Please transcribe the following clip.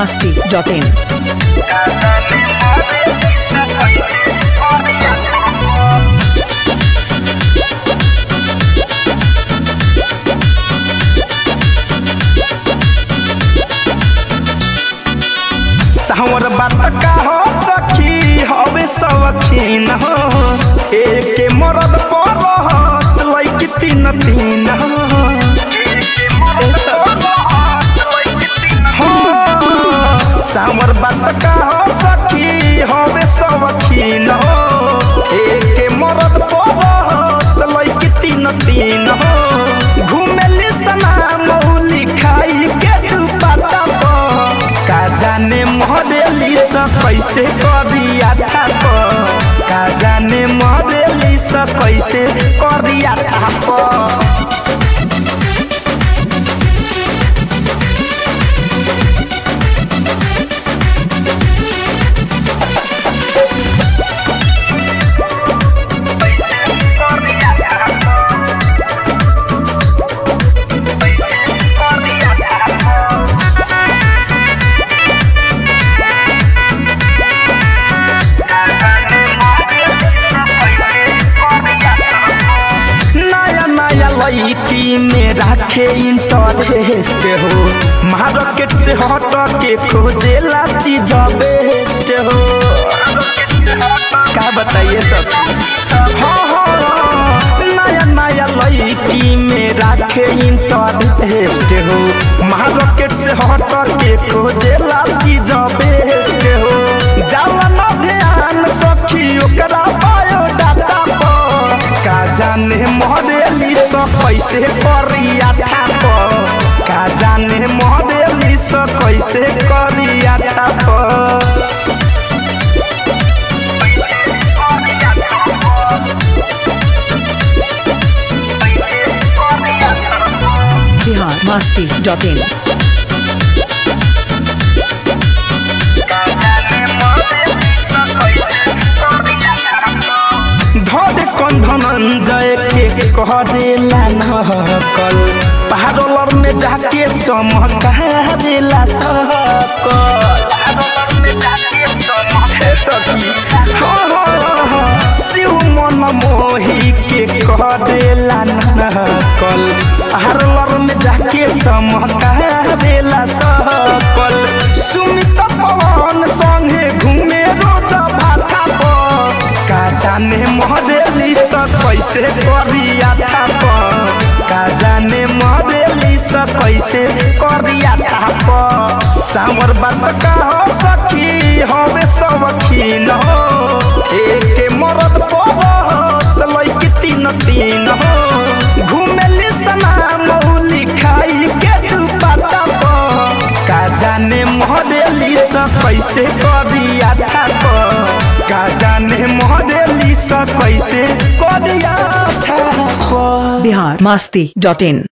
masti.in. सावर बात का हो सखी हवे सवखीन हो एके मरद पर हस लैक तीन तीन हो ए सखी। हो, सावर बात का हो सखी हवे सवखीन हो एके मरद पर हस लैक तीन तीन हो घुमेली सना मौली खाई के तू पाता पर का जाने मॉडली स कैसे करिया थाप का जाने मॉडली स कैसे करिया थाप नया नया लड़की में राखे इंटरेस्ट हो मार्केट से हट के खोजेला चीज बेस्ट हो का बताइए सब हाँ हाँ नया नया लड़की में राखे इंटरेस्ट हो मार्केट से हट के खोजेला चीज बेस्ट हो जाला न ध्यान सखी ओकरा बायोडाटा पर का जाने मॉडली स कैसे करिया थाप का जाने मॉडली स कैसे करिया थाप Bihar masti.in. धर कन धनंजय के कहरेला नकल पहाड़ोलर में जाके चमकारेला सकल हे सखी हाँ हाँ हाँ शिव मन मोही के कहरेला नकल पहाड़ोलर में जाके चमकारेला सकल सुमित पवन संगे घूमे रोज भाटा पर का जाने मॉडली स कैसे करिया थाप का जाने मॉडली स कैसे करिया थाप सावर बात का हो सखी हवे सवखीन हो एके मरद पवस लैक तीन तीन हो घुमेली सना मौली खाई के तू पाता पर का जाने मॉडली स कैसे करिया थाप का जाने मॉडली स कैसे करिया थाप Bihar masti.in.